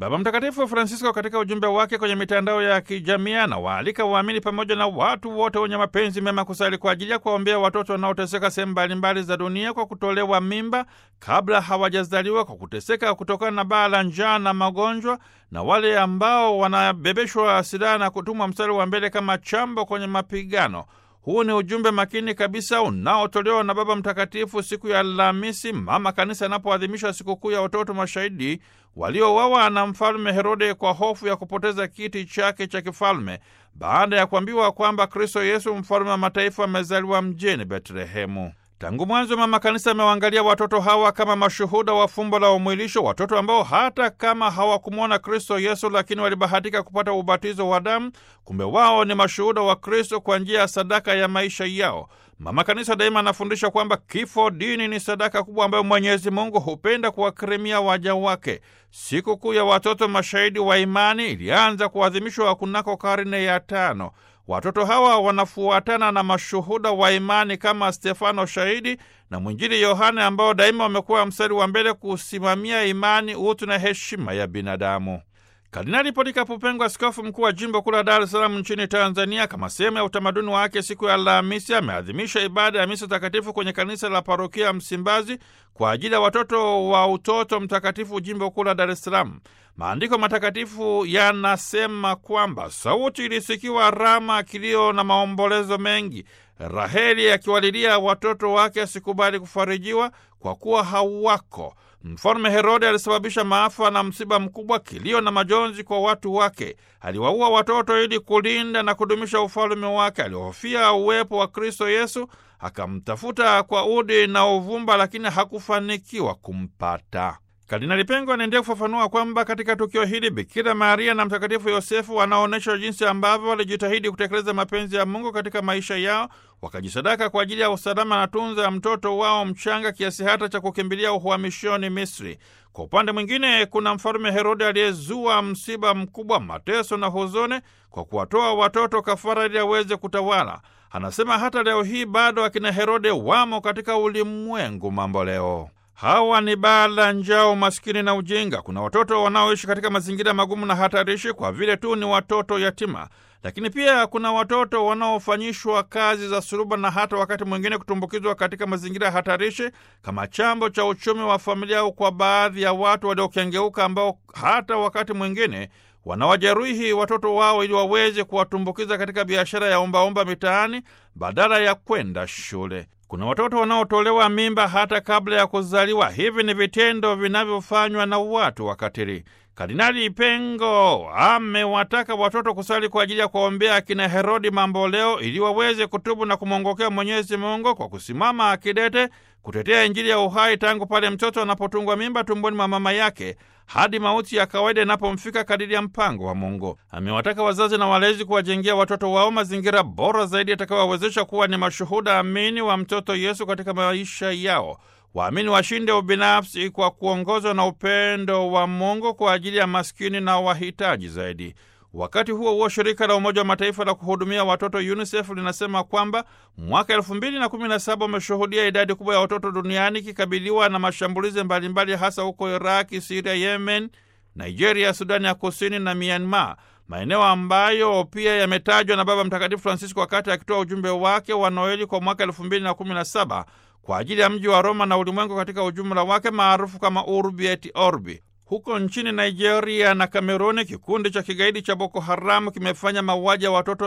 Baba Mtakatifu Francisco katika ujumbe wake kwenye mitandao ya kijamii anawaalika waamini pamoja na watu wote wenye mapenzi mema kusali kwa ajili ya kuwaombea watoto wanaoteseka sehemu mbalimbali za dunia kwa kutolewa mimba kabla hawajazaliwa, kwa kuteseka kutokana na baa la njaa na magonjwa, na wale ambao wanabebeshwa silaha na kutumwa mstari wa mbele kama chambo kwenye mapigano. Huu ni ujumbe makini kabisa unaotolewa na Baba Mtakatifu siku ya Alhamisi, Mama Kanisa anapoadhimisha sikukuu ya watoto mashahidi waliouawa na Mfalme Herode kwa hofu ya kupoteza kiti chake cha kifalme baada ya kuambiwa kwamba Kristo Yesu, mfalme wa mataifa, amezaliwa mjini Betlehemu. Tangu mwanzo Mama Kanisa amewaangalia watoto hawa kama mashuhuda wa fumbo la umwilisho, watoto ambao hata kama hawakumwona Kristo Yesu, lakini walibahatika kupata ubatizo wa damu. Kumbe wao ni mashuhuda wa Kristo kwa njia ya sadaka ya maisha yao. Mama Kanisa daima anafundisha kwamba kifo dini ni sadaka kubwa ambayo Mwenyezi Mungu hupenda kuwakirimia waja wake. Sikukuu ya watoto mashahidi wa imani ilianza kuadhimishwa kunako karne ya tano. Watoto hawa wanafuatana na mashuhuda wa imani kama Stefano shahidi na mwinjili Yohane ambao daima wamekuwa mstari wa mbele kusimamia imani, utu na heshima ya binadamu. Kardinali Polikapu Pengo, askofu mkuu wa jimbo kuu la Dar es Salaam nchini Tanzania, kama sehemu ya utamaduni wake, siku ya Alhamisi ameadhimisha ibada ya misa takatifu kwenye kanisa la parokia ya Msimbazi kwa ajili ya watoto wa utoto mtakatifu jimbo kuu la Dar es Salaam. Maandiko matakatifu yanasema kwamba sauti ilisikiwa Rama, kilio na maombolezo mengi, Raheli akiwalilia watoto wake asikubali kufarijiwa kwa kuwa hawako. Mfalme Herode alisababisha maafa na msiba mkubwa, kilio na majonzi kwa watu wake. Aliwaua watoto ili kulinda na kudumisha ufalme wake. Alihofia uwepo wa Kristo Yesu, akamtafuta kwa udi na uvumba, lakini hakufanikiwa kumpata. Kardinali Pengo anaendelea kufafanua kwamba katika tukio hili Bikira Maria na Mtakatifu Yosefu wanaonyesha jinsi ambavyo walijitahidi kutekeleza mapenzi ya Mungu katika maisha yao, wakajisadaka kwa ajili ya usalama na tunza ya mtoto wao mchanga kiasi hata cha kukimbilia uhamishoni Misri. Kwa upande mwingine, kuna mfalume Herode aliyezua msiba mkubwa, mateso na huzuni kwa kuwatoa watoto kafara ili aweze kutawala. Anasema hata leo hii bado akina Herode wamo katika ulimwengu mambo leo. Hawa ni baa la njaa, umaskini na ujinga. Kuna watoto wanaoishi katika mazingira magumu na hatarishi kwa vile tu ni watoto yatima, lakini pia kuna watoto wanaofanyishwa kazi za suruba na hata wakati mwingine kutumbukizwa katika mazingira hatarishi kama chambo cha uchumi wa familia, au kwa baadhi ya watu waliokengeuka ambao hata wakati mwingine wanawajeruhi watoto wao ili waweze kuwatumbukiza katika biashara ya ombaomba mitaani badala ya kwenda shule. Kuna watoto wanaotolewa mimba hata kabla ya kuzaliwa. Hivi ni vitendo vinavyofanywa na watu wakatili. Kardinali Pengo amewataka watoto kusali kwa ajili ya kuwaombea akina Herodi mamboleo ili waweze kutubu na kumwongokea Mwenyezi Mungu kwa kusimama akidete kutetea Injili ya uhai tangu pale mtoto anapotungwa mimba tumboni mwa mama yake hadi mauti ya kawaida inapomfika kadiri ya mpango wa Mungu. Amewataka wazazi na walezi kuwajengea watoto wao mazingira bora zaidi yatakayowawezesha kuwa ni mashuhuda amini wa mtoto Yesu katika maisha yao. Waamini washinde ubinafsi kwa kuongozwa na upendo wa Mungu kwa ajili ya maskini na wahitaji zaidi. Wakati huo huo, shirika la Umoja wa Mataifa la kuhudumia watoto UNICEF linasema kwamba mwaka elfu mbili na kumi na saba umeshuhudia idadi kubwa ya watoto duniani ikikabiliwa na mashambulizi mbalimbali, hasa huko Iraki, Siria, Yemen, Nigeria, Sudani ya Kusini na Myanmar, maeneo ambayo pia yametajwa na Baba Mtakatifu Francisco wakati akitoa ujumbe wake wa Noeli kwa mwaka elfu mbili na kumi na saba kwa ajili ya mji wa Roma na ulimwengu katika ujumla wake maarufu kama Urbi et Orbi. Huko nchini Nigeria na Kameruni, kikundi cha kigaidi cha Boko Haramu kimefanya mauaji ya watoto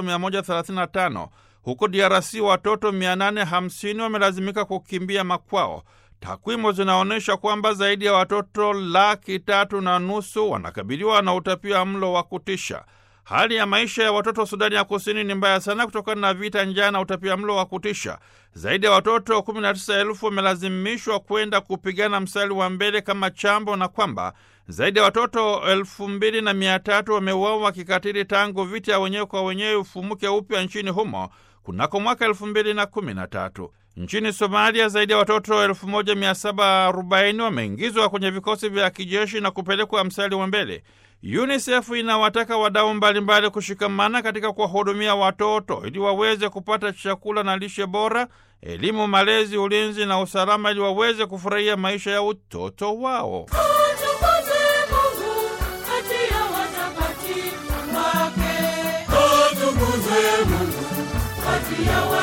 135. Huko DRC watoto 850 wamelazimika kukimbia makwao. Takwimu zinaonyesha kwamba zaidi ya watoto laki tatu na nusu wanakabiliwa na utapia mlo wa kutisha. Hali ya maisha ya watoto Sudani ya Kusini ni mbaya sana kutokana na vita, njaa na utapia mlo wa kutisha. Zaidi ya watoto 19,000 wamelazimishwa kwenda kupigana mstari wa mbele kama chambo, na kwamba zaidi ya watoto 2300 wameuawa kikatili tangu vita ya wenyewe kwa wenyewe ufumuke upya nchini humo kunako mwaka 2013. Nchini Somalia zaidi ya watoto 1740 wameingizwa kwenye vikosi vya kijeshi na kupelekwa mstari wa mbele. UNICEF inawataka wadau mbalimbali kushikamana katika kuwahudumia watoto ili waweze kupata chakula na lishe bora, elimu, malezi, ulinzi na usalama ili waweze kufurahia maisha ya utoto wao. Tukuze Mungu katika kati ya